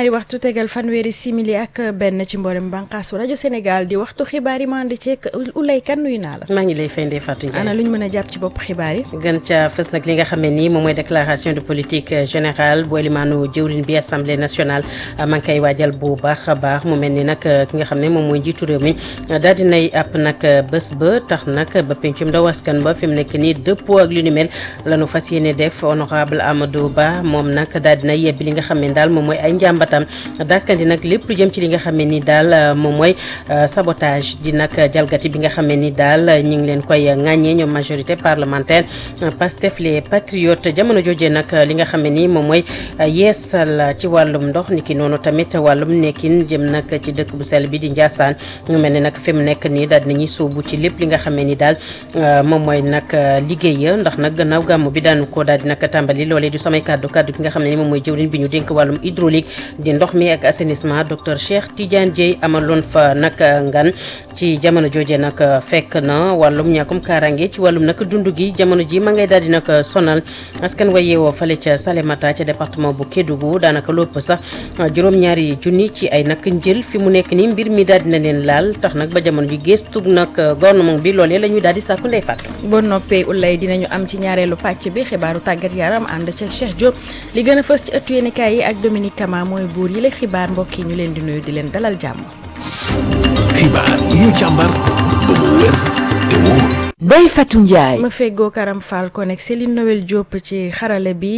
juróom-ñaari waxtu tegal fanweeri simili ak benn ci mboolem bànqaasu rajo Sénégal di waxtu xibaar yi mandi ceek Ulay Kan nuyu naa la. maa ngi lay fay Ndeye Fatou Ndiaye. ana lu ñu mën a jàpp ci bopp xibaar yi. gën ca fës nag li nga xam ne nii moom mooy déclaration de politique générale bu limaanu jëwriñ bi assemblée nationale maa ngi koy waajal bu baax a baax mu mel ni nag ki nga xam ne moom mooy njiitu réew mi daal dinay àpp nag bés ba tax nag ba pencum ndaw askan ba fi mu nekk nii dëppoo ak lu ni mel la ñu fas yéene def honorable Amadou Ba moom nag daal dina yebbi li nga xam ne daal moom mooy ay njàmbatam dàkkandi nag lépp lu jëm ci li nga xam ne ni daal moom mooy sabotage di nag jalgati bi nga xam ne ni daal ñu ngi leen koy ŋàññee ñoom majorité parlementaire Pastef les patriotes jamono jooje nag li nga xam ne ni moom mooy yeesal ci wàllum ndox ni ki noonu tamit wàllum nekkin jëm nag ci dëkk bu sell bi di Ndiassane ñu mel ne nag fi mu nekk nii daal dinañuy sóobu ci lépp li nga xam ne ni daal moom mooy nag liggéey ndax nag gannaaw gàmmu bi daanu ko daal di nag tàmbali loolee du samay kàddu kàddu ki nga xam ne ni moom mooy jëwriñ bi ñu dénk wàllum hydraulique di ndox mi ak assainissement docteur Cheikh Tidiane Dieye amaloon fa nag ngan ci jamono jooje nag fekk na wàllum ñàkkum kaaraange ci wàllum nag dund gi jamono ji ma ngay daal di nag sonal askan wa yeewoo fale ca Salémata ca département bu Kédougou daanaka lépp sax juróom-ñaari junni ci ay nag njël fi mu nekk nii mbir mi daal dina leen laal tax nag ba jamono ji gëstu nag gouvernement bi loolee la ñuy daal di sàkku ndey fàtt boo noppee Ulay dinañu am ci ñaareelu pàcc bi xibaaru tàggat yaram ànd ca Cheikh Diop li gën a fës ci ëttu yéenekaay yi ak Dominique Kama mooy buur yi la xibaar mbokk yi ñu leen di nuyu di leen dalal jàmm. xibaar yi ñu càmbar ba mu wér te wóor. Ndeye Fatou Ndiaye. ma feggoo Karam Fall kon ak Céline Noël Diop ci xarale bi